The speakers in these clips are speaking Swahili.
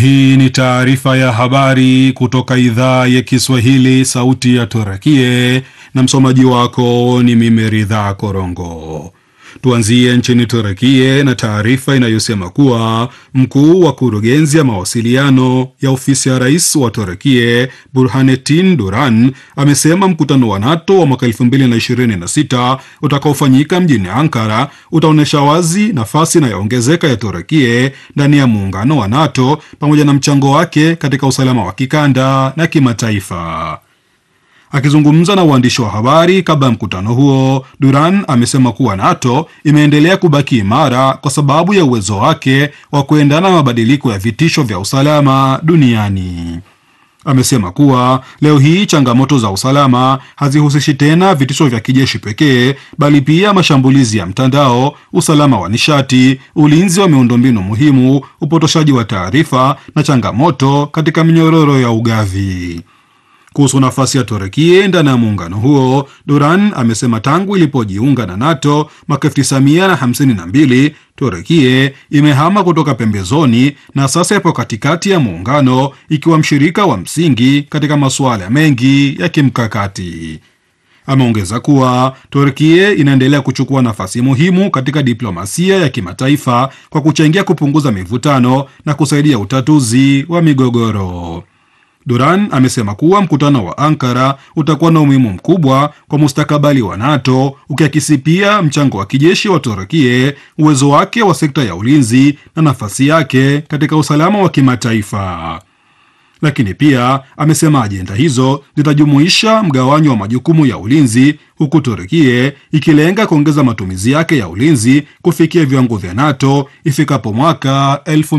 Hii ni taarifa ya habari kutoka idhaa ya Kiswahili, sauti ya Turakie, na msomaji wako ni mimi Ridhaa Korongo. Tuanzie nchini Turakie na taarifa inayosema kuwa mkuu wa kurugenzi ya mawasiliano ya ofisi ya rais wa Turakie Burhanetin Duran amesema mkutano wa NATO wa mwaka 2026 utakaofanyika mjini Ankara utaonyesha wazi nafasi inayoongezeka ya Turakie ndani ya muungano wa NATO pamoja na mchango wake katika usalama wa kikanda na kimataifa. Akizungumza na uandishi wa habari kabla ya mkutano huo, Duran amesema kuwa NATO imeendelea kubaki imara kwa sababu ya uwezo wake wa kuendana na mabadiliko ya vitisho vya usalama duniani. Amesema kuwa leo hii changamoto za usalama hazihusishi tena vitisho vya kijeshi pekee, bali pia mashambulizi ya mtandao, usalama wa nishati, ulinzi wa miundombinu muhimu, upotoshaji wa taarifa na changamoto katika minyororo ya ugavi. Kuhusu nafasi ya Turekie ndani ya muungano huo, Duran amesema tangu ilipojiunga na NATO mwaka 1952 Turekie imehama kutoka pembezoni na sasa ipo katikati ya muungano ikiwa mshirika wa msingi katika masuala mengi ya kimkakati. Ameongeza kuwa Turkie inaendelea kuchukua nafasi muhimu katika diplomasia ya kimataifa kwa kuchangia kupunguza mivutano na kusaidia utatuzi wa migogoro. Duran amesema kuwa mkutano wa Ankara utakuwa na umuhimu mkubwa kwa mustakabali wa NATO, ukiakisi pia mchango wa kijeshi wa Turkie, uwezo wake wa sekta ya ulinzi na nafasi yake katika usalama wa kimataifa. Lakini pia amesema ajenda hizo zitajumuisha mgawanyo wa majukumu ya ulinzi, huku Turkie ikilenga kuongeza matumizi yake ya ulinzi kufikia viwango vya NATO ifikapo mwaka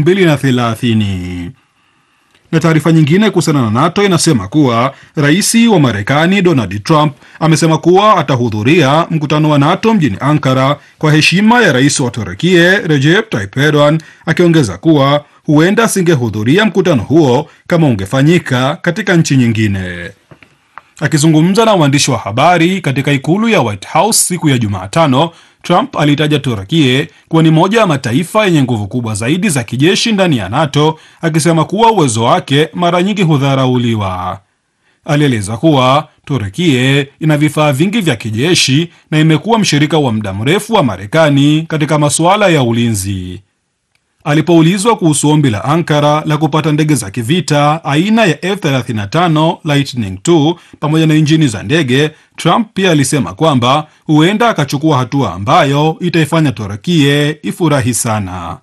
2030 na taarifa nyingine kuhusiana na NATO inasema kuwa rais wa Marekani Donald Trump amesema kuwa atahudhuria mkutano wa NATO mjini Ankara kwa heshima ya rais wa Turukie Recep Tayyip Erdogan, akiongeza kuwa huenda asingehudhuria mkutano huo kama ungefanyika katika nchi nyingine. Akizungumza na waandishi wa habari katika ikulu ya White House siku ya Jumatano, Trump alitaja Turkie kuwa ni moja ya mataifa yenye nguvu kubwa zaidi za kijeshi ndani ya NATO, akisema kuwa uwezo wake mara nyingi hudharauliwa. Alieleza kuwa Turkie ina vifaa vingi vya kijeshi na imekuwa mshirika wa muda mrefu wa Marekani katika masuala ya ulinzi. Alipoulizwa kuhusu ombi la Ankara la kupata ndege za kivita aina ya F35 Lightning II pamoja na injini za ndege, Trump pia alisema kwamba huenda akachukua hatua ambayo itaifanya Turekie ifurahi sana.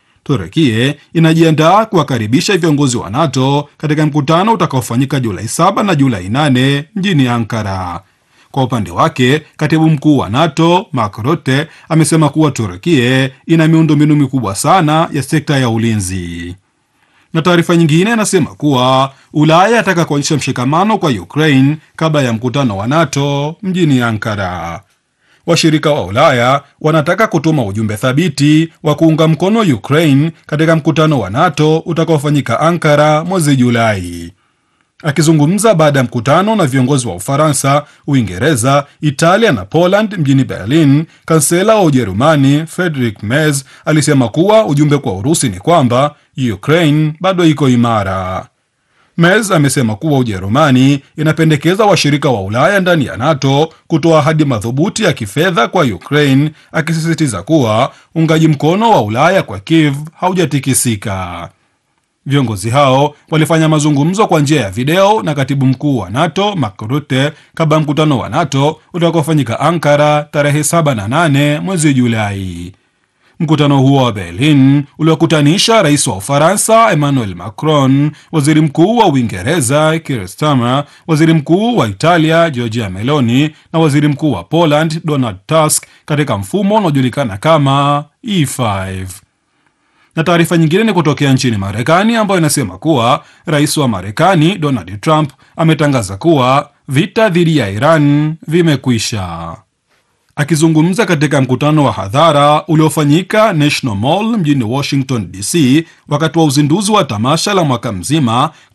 Turekie inajiandaa kuwakaribisha viongozi wa NATO katika mkutano utakaofanyika Julai 7 na Julai 8 mjini Ankara. Kwa upande wake katibu mkuu wa NATO Mark Rutte amesema kuwa Turkie ina miundombinu mikubwa sana ya sekta ya ulinzi. Na taarifa nyingine inasema kuwa Ulaya ataka kuonyesha mshikamano kwa Ukraine kabla ya mkutano wa NATO mjini Ankara. Washirika wa Ulaya wanataka kutuma ujumbe thabiti wa kuunga mkono Ukraine katika mkutano wa NATO utakaofanyika Ankara mwezi Julai. Akizungumza baada ya mkutano na viongozi wa Ufaransa, Uingereza, Italia na Poland mjini Berlin, kansela wa Ujerumani Friedrich Merz alisema kuwa ujumbe kwa Urusi ni kwamba Ukraine bado iko imara. Merz amesema kuwa Ujerumani inapendekeza washirika wa Ulaya ndani ya NATO kutoa ahadi madhubuti ya kifedha kwa Ukraine, akisisitiza kuwa uungaji mkono wa Ulaya kwa Kiev haujatikisika. Viongozi hao walifanya mazungumzo kwa njia ya video na katibu mkuu wa NATO Mark Rutte kabla ya mkutano wa NATO utakaofanyika Ankara tarehe 7 na 8 mwezi Julai. Mkutano huo wa Berlin uliokutanisha rais wa Ufaransa Emmanuel Macron, waziri mkuu wa Uingereza Keir Starmer, waziri mkuu wa Italia Giorgia Meloni na waziri mkuu wa Poland Donald Tusk katika mfumo unaojulikana kama E5 na taarifa nyingine ni kutokea nchini Marekani ambayo inasema kuwa rais wa Marekani Donald Trump ametangaza kuwa vita dhidi ya Iran vimekwisha. Akizungumza katika mkutano wa hadhara uliofanyika National Mall mjini Washington DC wakati wa uzinduzi wa tamasha la mwaka mzima